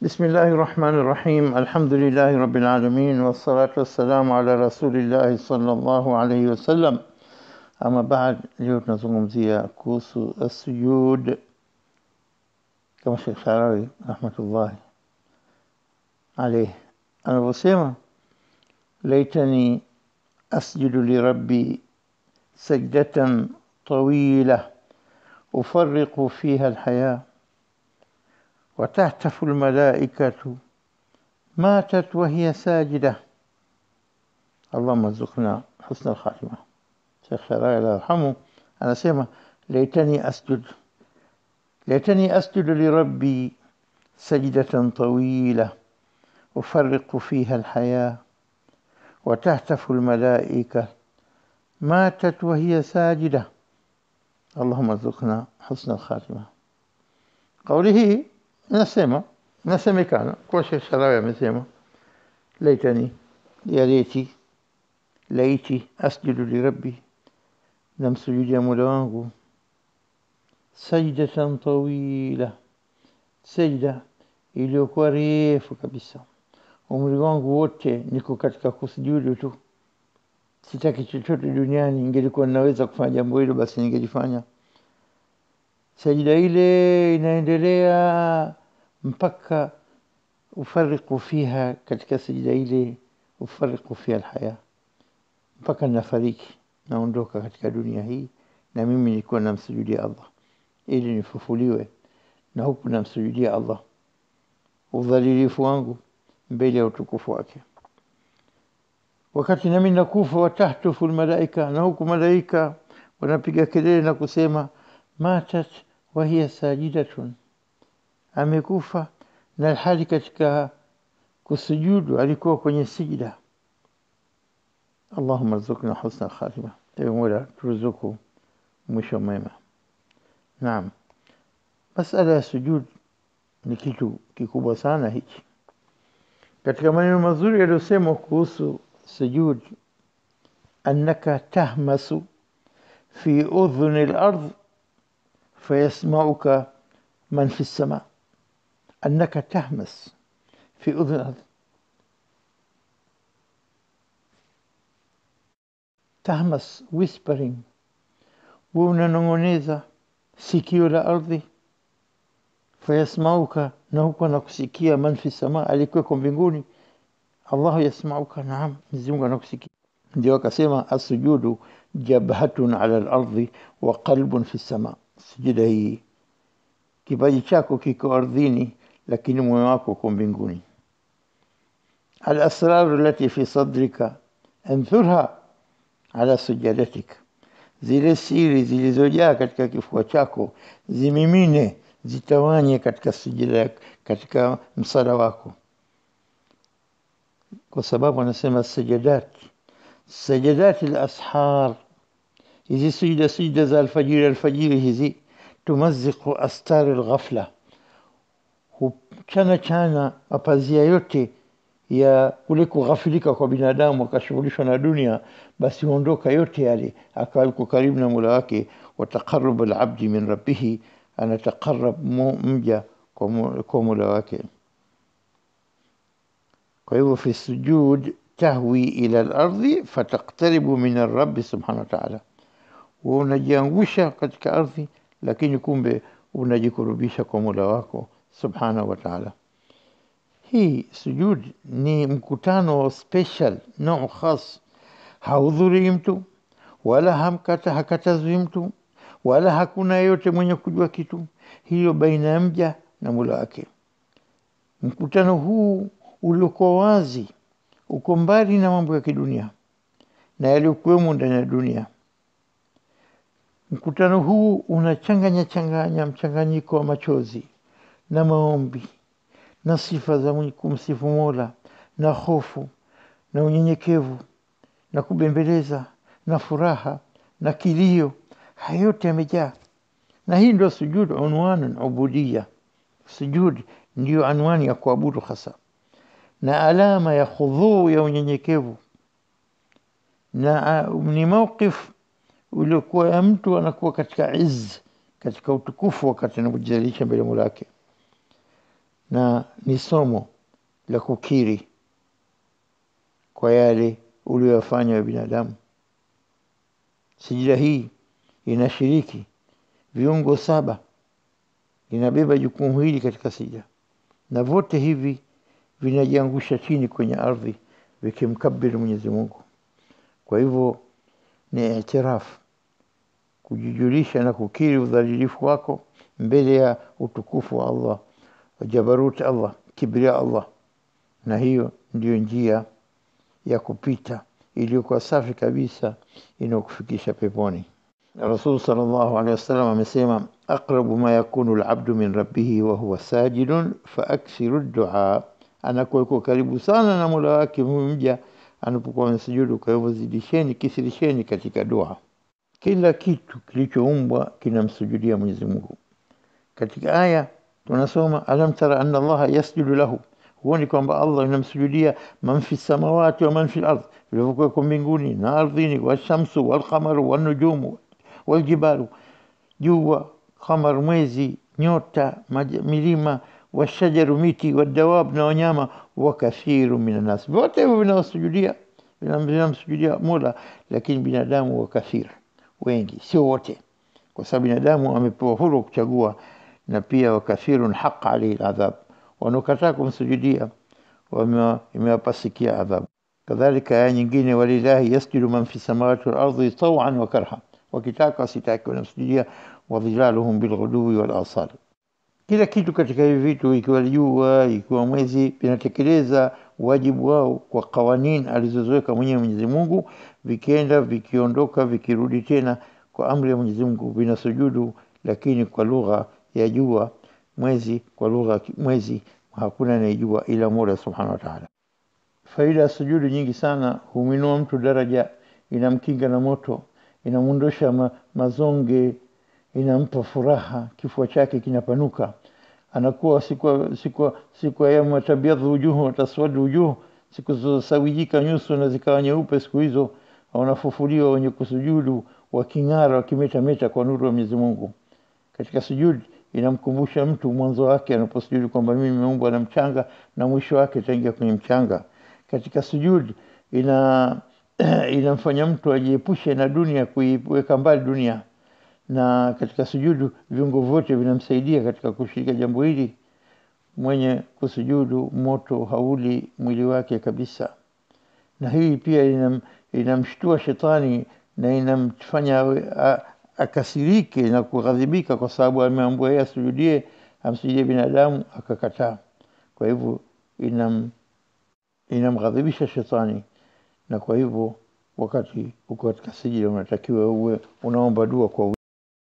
بسم الله الرحمن الرحيم الحمد لله رب العالمين والصلاة والسلام على رسول الله صلى الله عليه وسلم أما بعد leo tunazungumzia kuhusu asujud kama Sheikh Sharawi rahmatullahi alayh anavyosema laitani asjudu lirabbi sajdatan طويلة أفرق فيها الحياة وتهتف الملائكة ماتت وهي ساجدة اللهم ارزقنا حسن الخاتمة شيخ شراي الله يرحمه أنا سيما ليتني أسجد ليتني أسجد لربي سجدة طويلة أفرق فيها الحياة وتهتف الملائكة ماتت وهي ساجدة اللهم ارزقنا حسن الخاتمة قوله nasema nasemekana kuwa Sheikh Sharawi amesema laitani ya leti laiti asjudu lirabbi namsujudia mola wangu sajdatan tawila sajda iliyokuwa refu kabisa umri wangu wote niko katika kusujudu tu sitaki chochote duniani ingelikuwa ninaweza kufanya jambo hilo basi ningelifanya sajida ile inaendelea mpaka ufariku fiha katika sajida ile ufariku fiha alhaya mpaka nafariki naondoka katika dunia hii na mimi nilikuwa namsujudia Allah ili nifufuliwe na huku namsujudia Allah udhalilifu wangu mbele ya utukufu wake wakati nami nakufa watahtufu almalaika na huku malaika wanapiga kelele na kusema matat wahiya sajidatun amekufa na hali katika kusujudu alikuwa kwenye sijda Allahumma rzuqna husna khatima ewe Mola turuzuku mwisho mwema naam masala ya sujud ni kitu kikubwa sana hichi katika maneno mazuri yaliyosemwa kuhusu sujud annaka tahmasu fi udhuni al-ardh فيسمعك من في السماء أنك تهمس في أذن الأرض تهمس whispering unanong'oneza sikio la ardhi fayasmauka na huku anakusikia man fi sama alikuweko mbinguni allahu yasmauka naam mwenyezi anakusikia ndio akasema asujudu jabhatun ala lardhi wa qalbun fi sama sijida hii kipaji chako kiko ardhini lakini moyo wako uko mbinguni alasraru lati fi sadrika anthurha ala sujadatik zile siri zilizojaa katika kifua chako zimimine zitawanye katika sujida katika msala wako kwa sababu anasema sajadat sajadat alashar hizi sijda sijda za alfajiri alfajiri hizi tumaziku astari alghafla huchana chana mapazia yote ya kule kughafilika kwa binadamu akashughulishwa na dunia basi huondoka yote yale akawa yuko karibu na mola wake wataqarub alabdi min rabbihi anataqarab mja kwa mola wake kwa hivyo fi sujud tahwi ila al-ardhi fataqtaribu min ar-rabb subhanahu wa ta'ala unajiangusha katika ardhi lakini kumbe unajikurubisha kwa Mola wako subhanahu wa ta'ala hii sujud ni mkutano special nao khas haudhuri mtu wala hamkata hakatazwi mtu wala hakuna yeyote mwenye kujua kitu hiyo baina ya mja na Mola wake mkutano huu uliokuwa wazi uko mbali na mambo ya kidunia na yaliyokuwemo ndani ya dunia Mkutano huu unachanganya changanya mchanganyiko wa machozi na maombi na sifa za kumsifu Mola na hofu na unyenyekevu na kubembeleza na furaha na kilio, haya yote yamejaa, na hii ndio sujud unwan ubudia. Sujud ndiyo anwani ya kuabudu hasa, na alama ya khudhuu ya unyenyekevu, na ni mawqif uliokuwa ya mtu anakuwa katika izz katika utukufu wakati anapojizalisha mbele Mola wake na na ni somo la kukiri kwa yale uliyofanya wa binadamu. Sijida hii inashiriki viungo saba, inabeba jukumu hili katika sijida, na vyote hivi vinajiangusha chini kwenye ardhi vikimkabiri Mwenyezi Mungu. Kwa hivyo ni itirafu, kujijulisha na kukiri udhalilifu wako mbele ya utukufu wa Allah, jabarut Allah, kibria Allah, na hiyo ndiyo njia ya kupita iliyokuwa safi kabisa inayokufikisha peponi. Rasul sallallahu alaihi wasallam amesema, aqrabu ma yakunu alabdu min rabbihi wa huwa sajidun faaksiru dua, anakuwa yuko karibu sana na mola wake mja anapokuwa amesujudu. Kwa hivyo zidisheni, kisirisheni katika dua. Kila kitu kilichoumbwa kinamsujudia Mwenyezi Mungu. Katika aya tunasoma alam tara anna Allaha yasjudu lahu, huoni kwamba Allah inamsujudia man fi samawati wa man fi ardh, vilivyokuweko mbinguni na ardhini, washamsu walqamaru wanujumu waljibalu, jua, qamar, mwezi, nyota, maj- milima, washajaru, miti, wadawab, na wanyama, wa kathiru min nas, vyote hivyo vinawasujudia vinamsujudia Mola, lakini binadamu wa kathir, wengi, sio wote, kwa sababu binadamu amepewa huru wa kuchagua, na pia wakathirun haqa alaihi ladhab, wanaokataa kumsujudia wame- imewapasikia adhabu. Kadhalika aya nyingine, walillahi yasjudu man fi samawati wal ardi tawan wa karha, wakitaka wasitaki wanamsujudia, wadhilaluhum bilghuduwi wal asal. Kila kitu katika hivi vitu, ikiwa jua, ikiwa mwezi, vinatekeleza wajibu wao kwa kawanin alizoziweka mwenyewe Mwenyezi Mungu, vikienda vikiondoka, vikirudi tena kwa amri ya Mwenyezi Mungu, vinasujudu, lakini kwa lugha ya jua, mwezi, kwa lugha ya ki- mwezi, hakuna anayejua ila Mola subhanahu wa ta'ala. Faida ya sujudu nyingi sana, humwinua mtu daraja, inamkinga na moto, inamwondosha ma, mazonge, inampa furaha, kifua chake kinapanuka, anakuwa siku siku siku ya yauma tabyadhu wujuhu wa taswadu wujuh, siku zilizosawijika nyuso na zikawa nyeupe, siku hizo wanafufuliwa wenye kusujudu waking'ara, wakimetameta kwa nuru ya Mwenyezi Mungu. Katika sujud inamkumbusha mtu mwanzo wake anaposujudu kwamba mimi nimeumbwa na mchanga na mwisho wake itaingia kwenye mchanga. Katika sujud ina inamfanya mtu ajiepushe na dunia, kuiweka mbali dunia, na katika sujudu viungo vyote vinamsaidia katika kushirika jambo hili. Mwenye kusujudu moto hauli mwili wake kabisa, na hii pia inam, inamshtua shetani na inamfanya awe- a- akasirike na kughadhibika, kwa sababu ameambiwa yeye asujudie, amsujudie binadamu akakataa. Kwa hivyo inam inamghadhibisha shetani, na kwa hivyo wakati uko katika sijida unatakiwa uwe unaomba dua kwa